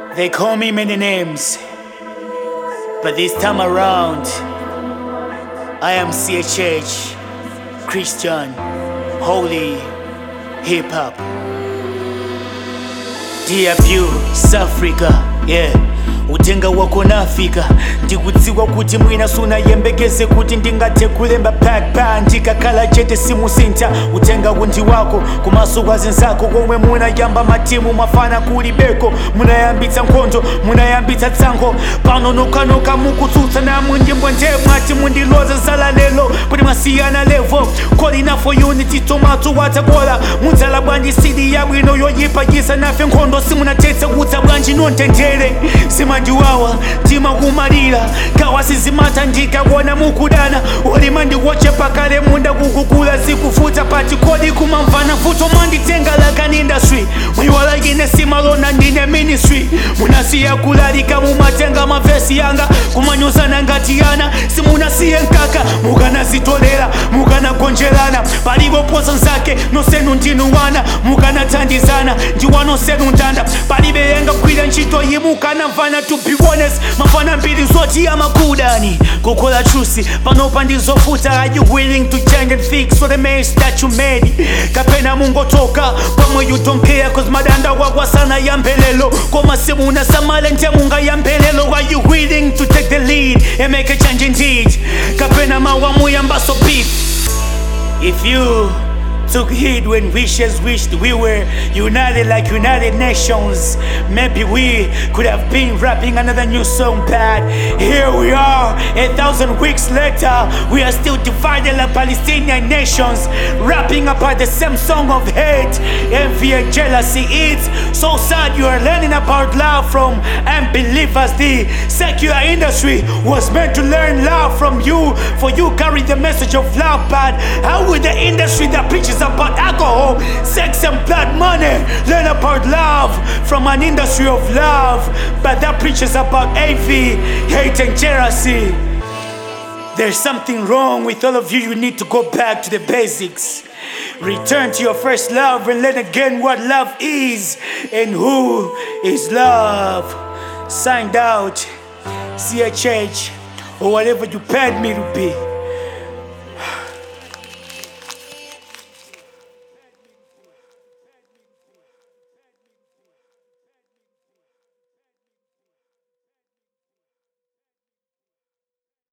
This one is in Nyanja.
They call me many names, but this time around, I am CHH, Christian, Holy, Hip Hop. DFU, South Africa, yeah. utenga wako nafika ndikudziwa kuti mwina sunayembekeze kuti ndingathe kulemba pakpa ndikakhala chete simusinta utenga undi wako kumaso kwa zinzako komwe munayamba matimu mafana kulibeko munayambitsa nkhondo munayambitsa tsankho pano nokanoka mukutsutsa namwe ndimbwa nde mwati mundiloza zala lelo kuti mwasiyana levo calling for unity tomato watakola mudzala bwanji sidi yabwino yoyipagisa nafe nkhondo simunatetse kutsa bwanji nontendere simandiwawa timakumalira kawa sizimata ndikakuona mukudana ulima ndikuochepa kale munda kukukula zikufuta pati kodi kumamvana futo manditenga like an industry mwiwala ine simalona ndine ministry munasiya kulalika mumatenga mavesi yanga kumanyozana ngati yana simunasiye nkaka mukanazitolera mukanagonjerana palipo posa nzake nosenu ndinu wana mukanathandizana ndiwa nosenu ndanda palibe yenga kwira ntchito yimukanamvana to be honest mafana mbiri zoti amakudani kukola trusi panopa ndizofuta are you willing to change and fix for the mess that you made kapena mungotoka pamwe you don't care cause madanda wakwasana yambelelo koma simunasamale ntemunga yambelelo are you willing to take the lead and make a change indeed kapena mawamuyambaso beef if you took heed when wishes wished we were united like United Nations. Maybe we could have been rapping another new song, but here we are, a thousand weeks later, we are still divided like Palestinian nations, rapping about the same song of hate, envy, and jealousy. It's so sad you are learning about love from unbelievers. The secular industry was meant to learn love from you, for you carry the message of love, but how will the industry that preaches about alcohol, sex, and blood money learn about love from an industry of love, but that preaches about envy, hate, and jealousy? There's something wrong with all of you. You need to go back to the basics. Return to your first love and learn again what love is and who is love. Signed out, CHH, or whatever you paid me to be.